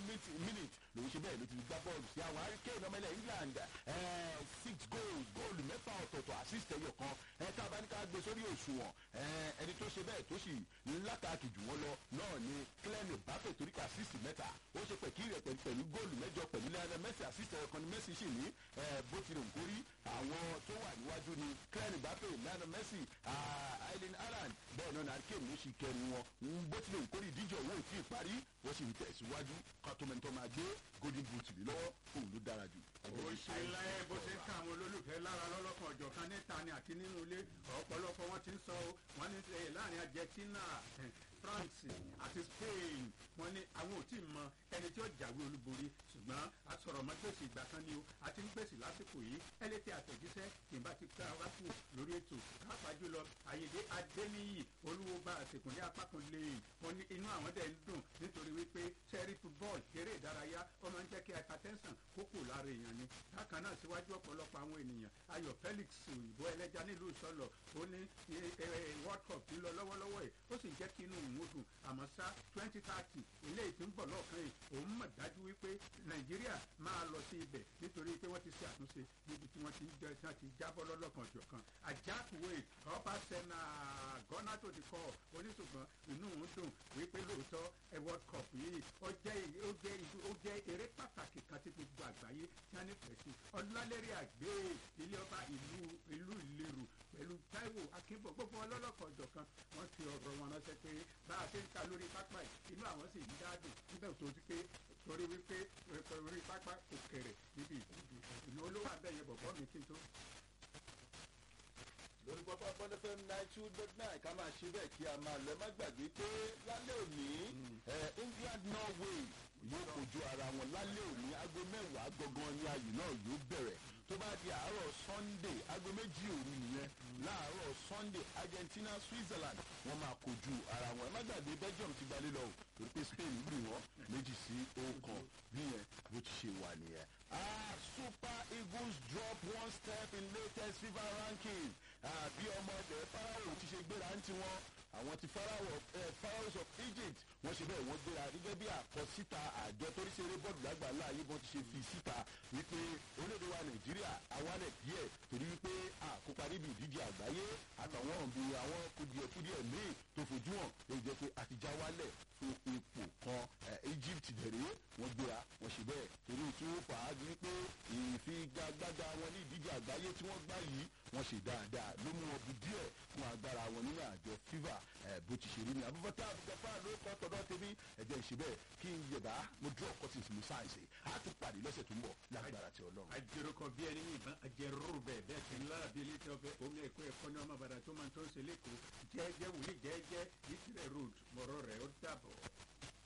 minute lòun ṣe bẹ́ẹ̀ ló ti gbá bọ́ọ̀lù sí àwọn hurricane ọmọ ilẹ̀ england six goals góòlù mẹ́fà ọ̀tọ̀ọ̀tọ̀ assist ẹyọ kan ẹ̀ka abáníká gbé sórí òṣùwọ̀n ẹni tó ṣe bẹ́ẹ̀ tó sì látàkì jù wọ́n lọ náà ni clem mbappe torí ká assist mẹ́ta ó ṣe pẹ̀kí rẹ̀ pẹ̀lú góòlù mẹ́jọ pẹ̀lú lẹ́yìn messi assist ẹyọ kan ni messi sì ní bó tilẹ̀ ń kórí àwọn tó wà níwájú ni clem mbappe lẹ́yìn messi aileen alan bẹ́ẹ̀ náà ni hurricane ló sì kẹrin wọn bó tilẹ̀ ń kórí ìdíje owó ò tí ì parí wọ́n sì ń tẹ̀síwájú kọ́tọ́mẹ́ntọ́ máa gbé golden boot mi lọ́wọ́ òun ló dára jù. ó ṣe láyé bó ṣe ń ká àwọn olólùfẹ́ lára lọ́lọ́kan ọ̀jọ̀kan níta ni àti nínú ilé ọ̀pọ̀lọpọ̀ wọn ti ń sọ wọn ní láàrin argentina france àti spain wọn ní àwọn ò tí ì mọ ẹni tí ó jáwé olúborí ṣùgbọ́n àsọ̀rọ̀mọ́gbèsì ìgbà kan ni o àti ń gbèsè lásìkò yìí ẹlẹ́tẹ̀ àtẹ̀jíṣẹ́ ìbá ti ká wá kù lórí ètò pàápàá jùlọ àyèdè adéníyì olúwo bá àtẹkùnlé apákan lẹ́yìn wọn ní inú àwọn dẹ̀ ń dùn nítorí wípé sẹ́rí football eré ìdárayá ó máa ń jẹ́ kí hypertension kókò lára èèyàn ni bákan náà síwájú ọ̀pọ̀lọpọ̀ àwọn ènìyàn ayọ̀ felix òyìnbó ẹlẹ́ja nílùú sọlọ ó ní world cup ń lọ lọ́wọ́lọ́wọ́ yìí ó sì jẹ́ kí inú òun ó dùn àmọ́ sá twenty thirty eléyìí tí ń bọ̀ lọ́ọ̀kan yìí òun mọ̀ dájú wípé nàìjíríà máa lọ sí ibẹ̀ nítorí pé wọ́n ti ṣe àtúnṣe níbi tí wọ́n ti ń jẹ́ tí wọ́n ti jábọ́ lọ́lọ́kan ọ̀jọ̀kan ajákuwe ọba sẹ́nà gọ́nà tó ti kọ́ oníṣùgbọ́n inú òun dùn wípé lóòótọ́ ẹ world cup yìí ó jẹ́ ó jẹ́ ó jẹ́ eré pàtàkì kan tí gbogbo àgbáyé tí wọ́n nífẹ̀ẹ́ sí ọlálẹ́rìí àgbé ilé ọba ìlú ìlú ìlérò pẹ̀lú taiwo akínbọ̀ gbogbo ọlọ́lọ́kan ọ̀jọ̀kan wọ́n fi ọ̀rọ̀ wọn ránṣẹ́ pé bá a ṣe ń ka lórí pápá yìí inú àwọn sì ń dáàbò níbẹ̀ tó ti pé torí wípé orí pápá kò kẹrẹ̀ níbi ìdíje ìlú olówó abẹ́yẹ bọ̀bọ́ mi kí n tó lórí pápá pọ́nẹ́fẹ́ nine two dot nine ká máa ṣe bẹ́ẹ̀ kí a máa lọ ẹ má gbàgbé pé lálẹ́ òní england norway yóò kojú ara wọn lálẹ́ òní aago mẹ́wàá gangan ni ayò náà yóò bẹ̀rẹ̀ tó bá di àárọ̀ sunday aago méjì òru nìyẹn láàárọ̀ sunday argentina switzerland wọ́n máa kojú ara wọn ẹ má gbàgbé belgium ti gbalé lọ o torí pé spain lù wọ́n méjì sí ọ̀kan bí yẹn bó ti ṣe wà nìyẹn. ah super eagles drop one step in latest fifa ranking bí ọmọ ilẹ̀ farao ti ṣe gbéra ń tiwọn àwọn ti pharaohs of egypt wọ́n ṣe bẹ́ẹ̀ wọ́n gbéra gẹ́gẹ́ bí àkọsíta àjọ torí ṣeré bọ́ọ̀lù lágbàlá ayé bọ́n ti ṣe fi síta wípé orílẹ̀-èdè wa nàìjíríà awálẹ̀ díẹ̀ torí wípé àkópa níbi ìdíje àgbáyé àtàwọn òbí àwọn kùdìẹ̀kùdìẹ̀ míì tó fojú hàn èyí jẹ́ pé àtijọ́ wálẹ̀ fún ipò kan egypt dẹ̀rẹ́ wọ́n gbéra wọ́n ṣe bẹ́ẹ̀ torí tí ó fà á di pé ìfigagbága wọn ní ìdíje àgbáyé tí wọ́n gbá yìí wọ́n ṣe dáadáa ló mú wọn bu díẹ̀ fún agbára wọn nínú àjọ fifa bó ti ṣe rí ni abúfọ́tà abúfọ́tà ló kọ́ tọ́dọ̀ tèmi ẹ̀jẹ̀ ìṣe bẹ́ẹ̀ kí n yẹ̀bá mo drop cuttings mo sáyẹ̀nsì á tún pàdé lọ́sẹ̀ tó ń bọ̀ lágbára ti ọlọ́run. àjẹrọkọ bí ẹni ní ìbọn àjẹrò bẹ́ẹ̀ bẹ́ẹ̀ tí ń lára bí ilé tí ọbẹ̀ omi ẹ̀kọ́ ẹ̀kọ́ ní ọmọ bàdà tó máa tó ń ṣe lẹ́kọ̀ọ́ jẹ́ẹ́jẹ́ wòlíì jẹ́ẹ́jẹ́ ìtìrẹ̀ road mọ̀rọ̀ rẹ̀ ó dàbọ̀.